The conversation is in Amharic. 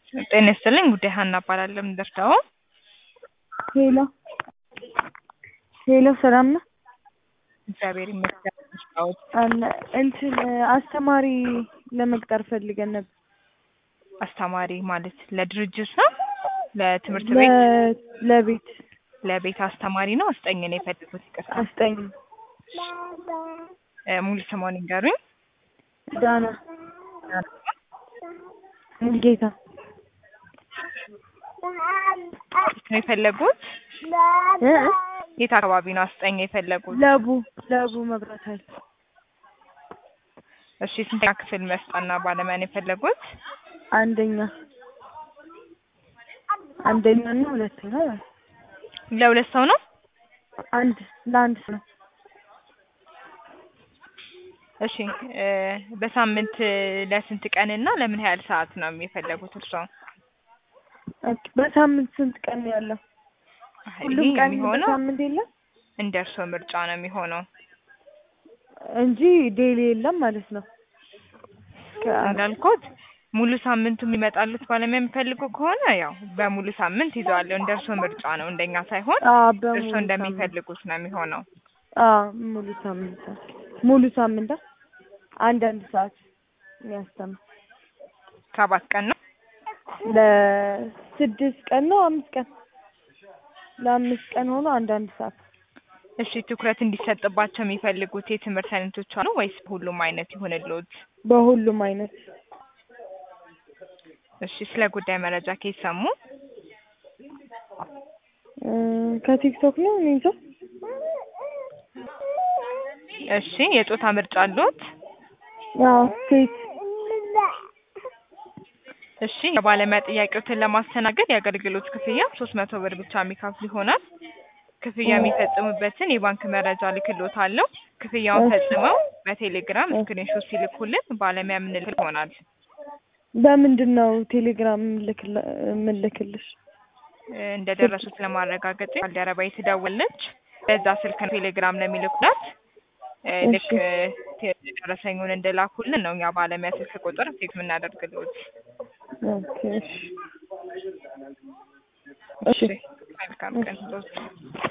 ጤና ይስጥልኝ ጉዳይ ሀና እባላለሁ። የምደርሰው ሄሎ ሄሎ፣ ሰላም ነው እግዚአብሔር ይመስገን። ስራዎች አለ እንትን አስተማሪ ለመቅጠር ፈልገን ነበር። አስተማሪ ማለት ለድርጅት ነው ለትምህርት ቤት ለ- ለቤት ለቤት አስተማሪ ነው። አስጠኝ ነው የፈለጉት። ይቅርታ አስጠኝ እ ሙሉ ስሟን ይንገሩኝ። ዳና ሙልጌታ ነው የፈለጉት? እ? የት አካባቢ ነው አስጠኝ የፈለጉት? ለቡ ለቡ መብራት ኃይል እሺ ስንተኛ ክፍል መስጠና ባለሙያ ነው የፈለጉት? አንደኛ አንደኛ እና ሁለተኛ ለሁለት ሰው ነው። አንድ ለአንድ ሰው ነው። እሺ እ በሳምንት ለስንት ቀን እና ለምን ያህል ሰዓት ነው የፈለጉት እርስዎ? ኦኬ፣ በሳምንት ስንት ቀን ነው ያለው? ሁሉም ይሄ ቀን የሚሆነው በሳምንት የለም እንደ እርስዎ ምርጫ ነው የሚሆነው። እንጂ ዴይሊ የለም ማለት ነው። ከ- እንዳልኩት ሙሉ ሳምንቱ የሚመጣሉት ባለሙያ የሚፈልጉ ከሆነ ያው በሙሉ ሳምንት ይዘዋለሁ። እንደ እርስዎ ምርጫ ነው፣ እንደኛ ሳይሆን አዎ፣ በሙሉ እርስዎ ሳምንት እንደሚፈልጉት ነው የሚሆነው። አዎ፣ ሙሉ ሳምንት ሙሉ ሳምንት አንድ አንድ ሰዓት የሚያስተምር ሰባት ቀን ነው። ለስድስት ቀን ነው አምስት ቀን ለአምስት ቀን ሆኖ አንድ አንድ ሰዓት እሺ ትኩረት እንዲሰጥባቸው የሚፈልጉት የትምህርት አይነቶች አሉ ወይስ ሁሉም አይነት ይሁንልዎት? በሁሉም አይነት እሺ ስለ ጉዳይ መረጃ ከየት ሰሙ? እ፣ ከቲክቶክ ነው እኔ እንጃ እሺ የጾታ ምርጫ አለዎት? አዎ ሴት እሺ የባለሙያ ጥያቄዎትን ለማስተናገድ የአገልግሎት ክፍያ ሶስት መቶ ብር ብቻ የሚከፍሉ ይሆናል። ክፍያ የሚፈጽሙበትን የባንክ መረጃ ልክልዎታለሁ። ክፍያውን እሺ። ፈጽመው በቴሌግራም ስክሪንሾት ሲልኩልን ባለሙያ የምንልክ ይሆናል። በምንድን ነው ቴሌግራም ምልክል- ምልክልሽ? እ፣ እንደደረሱት ለማረጋገጥ ባልደረባዬ ትደውላለች። በዛ ስልክ ነው ቴሌግራም ለሚልኩላት እ፣ ልክ እሺ። እ፣ ደረሰኙን እንደላኩልን ነው እኛ ባለሙያ ስልክ ቁጥር ቴክስት የምናደርግልዎት። ኦኬ እሺ እሺ እሺ መልካም ቀን።